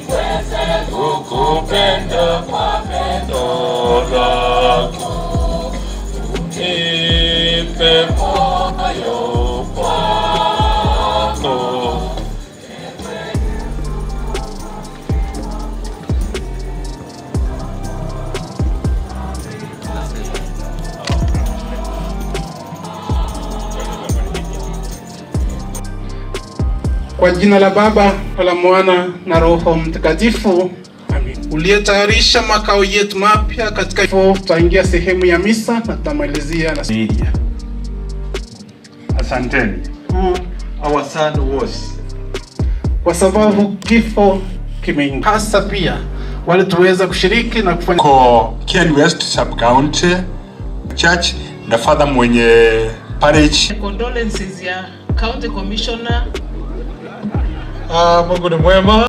kukupenda kwa pendo lako, unipe moyo wako. Kwa jina la Baba na la Mwana na Roho Mtakatifu, uliyetayarisha makao yetu mapya katika hivyo, tutaingia sehemu ya misa na tutamalizia na media. Asanteni. Who our son was. kwa sababu kifo kimeingia, hasa pia wale tuweza kushiriki na kufanya ko Ken West Sub County Church na father mwenye parish condolences ya county commissioner Ah, Mungu ni mwema.